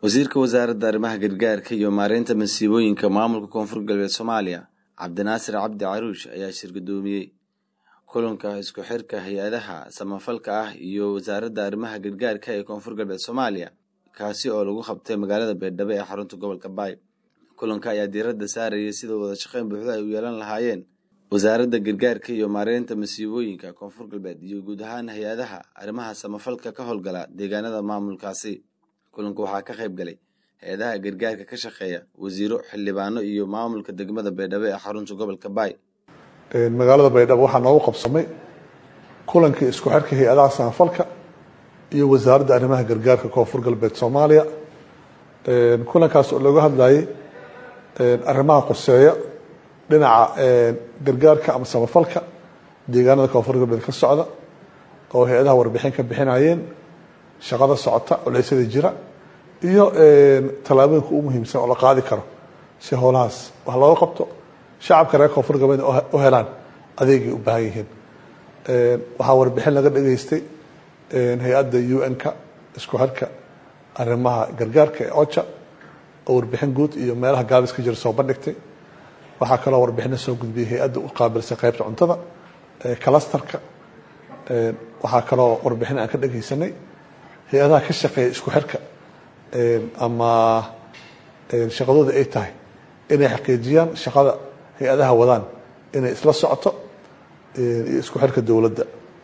wasiirka wasaaradda arrimaha gargaarka iyo maareynta masiibooyinka maamulka koonfur galbeed soomaaliya cabdinaasir cabdi caruush ayaa shirgudoomiyey kulanka isku xirka hay-adaha samafalka ah iyo wasaaradda arrimaha gargaarka ee koonfur galbeed soomaaliya kaasi oo lagu qabtay magaalada beerdhabo ee xarunta gobolka baay kulanka ayaa diiradda saarayay sida wada shaqeyn buuxda ay u yeelan lahaayeen wasaaradda gargaarka iyo maareynta masiibooyinka koonfur galbeed iyo guud ahaan hay-adaha arrimaha samafalka ka howlgala deegaanada maamulkaasi kulanka waxaa ka qayb galay hay-adaha gargaarka ka shaqeeya wasiiro xildhibaano iyo maamulka degmada baydhabo ee xarunta gobolka baay magaalada baydhabo waxaa noogu qabsamay kulankii isku xirka hay-adaha samafalka iyo wasaaradda arrimaha gargaarka koonfur galbeed soomaaliya kulankaas oo looga hadlayay arrimaha qoseeya dhinaca gargaarka ama samafalka deegaanada koonfur galbeed ka socda oo hay-adaha warbixin ka bixinayeen shaqada socota culeysyada jira iyo tallaabooyinka u muhiimsan oo la qaadi karo si howlahaas wax looga qabto shacabka reer koonfur galbeed u helaan adeegay u baahan yihiin waxaa warbixin laga dhageystay hay-adda u n-ka isku xirka arrimaha gargaarka ee oja oo warbixin guud iyo meelaha gaabis ka jira soo bandhigtay waxaa kaloo warbixino soo gudbiyay hay-adda u qaabilsay qaybta cuntada clastarka waxaa kaloo warbixin aan ka dhegeysanay hay-adaha ka shaqeeya isku xirka ama shaqadooda ay tahay inay xaqiijiyaan shaqada hay-adaha wadaan inay isla socoto iyo isku xirka dowladda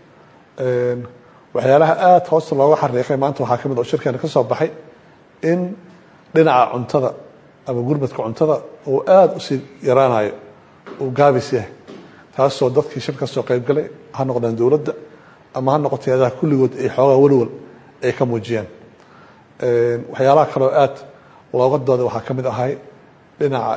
waxyaalaha aada hoosta looga xariiqay maanta waxaa ka mid oo shirkeena ka soo baxay in dhinaca cuntada ama gurmadka cuntada uu aada usii yaraanayo uu gaabis yahay taasoo dadkii shir ka soo qayb galay ha noqdaan dowladda ama ha noqoto hay-adaha kulligood ay xoogaa walwal ay ka muujiyaan waxyaalaha kaloo aada looga dooday waxaa ka mid ahay dhinaca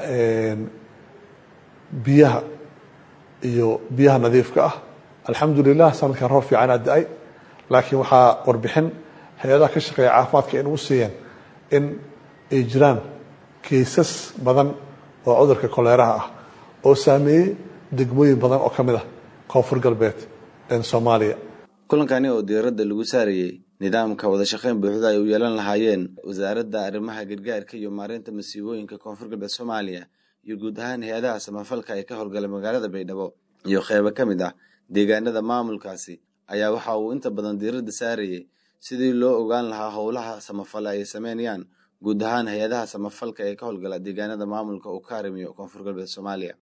biyaha iyo biyaha nadiifka ah alxamdulilah sanadkan roob fiican aa da-ay laakiin waxaa warbixin hay-adaha ka shaqeeya caafimaadka in ugu siiyeen in ay jiraan kaysas badan oo cudurka koleeraha ah oo saameeyey degmooyin badan oo ka mid ah koonfur galbeed soomaaliya kulankani oo diiradda lagu saarayey nidaamka wada shaqeyn buuxda ay u yeelan lahaayeen wasaaradda arrimaha gargaarka iyo maareynta masiibooyinka koonfur galbeed soomaaliya iyo guud ahaan hay-adaha samafalka ee ka howlgala magaalada baydhabo iyo qeybo ka mid ah deegaanada maamulkaasi ayaa waxa uu inta badan diiradda saarayey sidii loo ogaan lahaa howlaha samafale ay sameynayaan guud ahaan hay-adaha samafalka ee ka howlgala deegaanada maamulka uu ka harimiyo koonfur galbeed soomaaliya